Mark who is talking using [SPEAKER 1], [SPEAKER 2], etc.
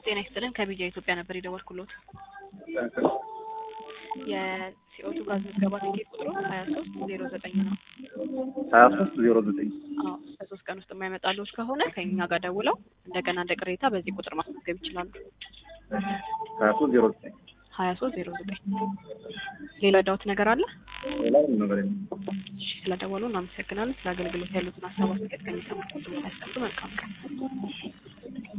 [SPEAKER 1] ጤና ይስጥልን ከቢጃ ኢትዮጵያ ነበር የደወልኩሎት። የሲኦቱ ጋዝ ምዝገባ ትኬት ቁጥሩ ሀያ ሶስት ዜሮ ዘጠኝ ነው።
[SPEAKER 2] ሀያ ሶስት ዜሮ ዘጠኝ
[SPEAKER 1] አዎ በሶስት ቀን ውስጥ የማይመጣልዎት ከሆነ ከኛ ጋር ደውለው እንደገና እንደ ቅሬታ በዚህ ቁጥር ማስመዝገብ ይችላሉ።
[SPEAKER 2] ሀያ ሶስት ዜሮ ዘጠኝ
[SPEAKER 1] ሀያ ሶስት ዜሮ ዘጠኝ ሌላ ዳውት ነገር አለ?
[SPEAKER 2] ሌላ ምንም ነገር የለም።
[SPEAKER 1] እሺ ስለደወሉ እናመሰግናለን። ስለ አገልግሎት ያሉትን ሀሳብ አስተያየት ከሚሰሙት ሁሉ ያስቀምጡ። መልካም ቀን